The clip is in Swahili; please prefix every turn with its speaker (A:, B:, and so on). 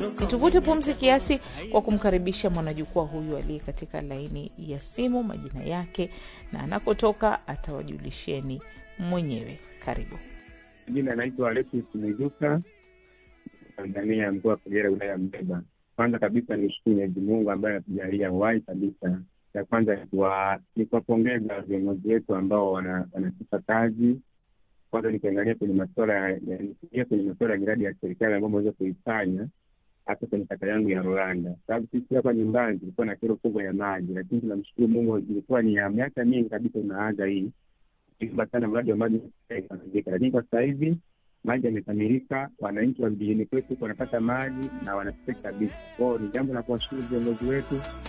A: Nituvute pumzi kiasi kwa kumkaribisha mwanajukwaa huyu aliye katika laini ya simu, majina yake na anakotoka atawajulisheni mwenyewe. Karibu.
B: Jina anaitwa Alexis Mwijuka, Tanzania, mkoa wa Kagera, wilaya ya Mbeba. Kwanza kabisa ni shukuru Mwenyezi Mungu ambaye anatujalia uhai kabisa. Ya kwanza ni kuwapongeza viongozi wetu ambao wanatupa kazi. Kwanza nikiangalia kwenye masuala ya kwenye masuala ya miradi ya serikali ambayo ameweza kuifanya hata kwenye kata yangu ya Rwanda, sababu sisi hapa nyumbani tulikuwa na kero kubwa ya maji, lakini tunamshukuru Mungu, ilikuwa ni ya miaka mingi kabisa unaanza hii sana mradi wa maji ikamalizika, lakini kwa sasa hivi maji yamekamilika, wananchi wa vijijini kwetu wanapata maji na wanapata kabisa. Kwao ni jambo la kuwashukuru viongozi wetu